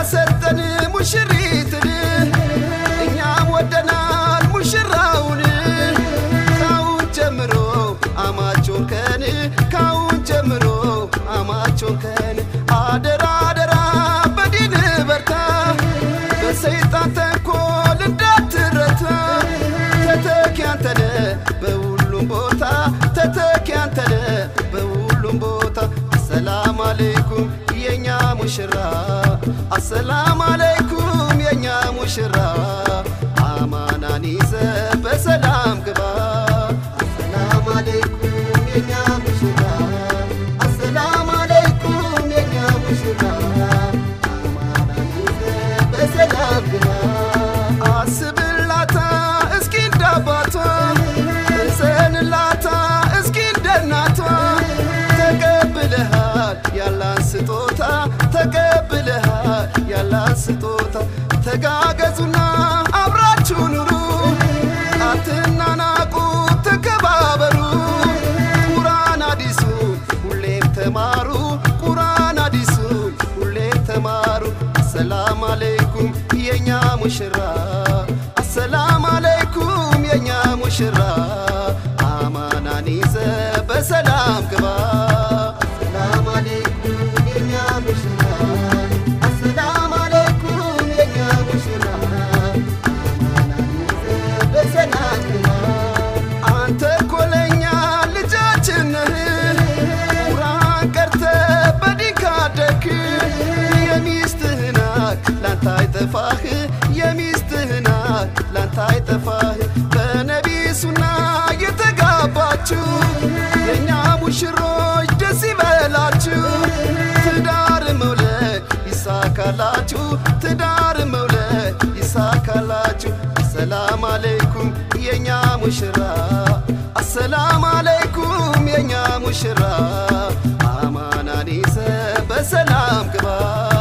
ሰጠን ሙሽሪትን እኛም ወደናል ሙሽራውን ካሁን ጀምሮ አማቾን ከን ካሁን ጀምሮ አማቾን ከን አደራ አደራ በዲን በርታ በሰይጣን ተንኮል እንዳትረታ ተተኪ አንተነ በሁሉም ቦታ ተተኪ አንተነ በሁሉም ቦታ አሰላም አለይኩም የኛ ሙሽራ አሰላም አለይኩም የኛ ሙሽራ አማናን ይዘ በሰላም ግባ አሰላም አለይኩም የኛ ሙሽራ አሰላም አለይኩም የኛ ሙሽራ አማናን ይዘ በሰላም ግባ አስብላታ እስኪ እንዳባቷ እዘንላታ እስኪ እንደናቷ ተቀብለሃል ያላን ስጦታ ተቀብለሃል ያላን ስጦታ ተጋገዙና አብራችሁ ኑሩ አትናናቁ ተከባበሩ ቁርአን አዲሱን ሁሌም ተማሩ ቁርአን አዲሱን ሁሌም ተማሩ አሰላም አለይኩም የኛ ሙሽራ አሰላም አለይኩም የኛ ሙሽራ አማናን ይዘ በሰላም ግባ አሰላም አለይኩም የኛ ሙሽራ አሰላም አለይኩም የኛ ሙሽራ አማናን ይዘ በሰላም ግባ አንተ ኮለኛ ልጃችን ነህ ቁርአን ቀርተ በዲን ካደክ የሚስትህና ላንተ አይጠፋህ የሚስትህና ላንተ አይጠፋህ በነቢ ሱና የተጋባችሁ የእኛ ሙሽሮች ደስ ይበላችሁ ትዳር መውለድ ይሳካላችሁ ትዳር መውለድ ይሳካላችሁ አሰላም አለይኩም የኛ ሙሽራ አሰላም አለይኩም የኛ ሙሽራ አማናን ይዘ በሰላም ግባ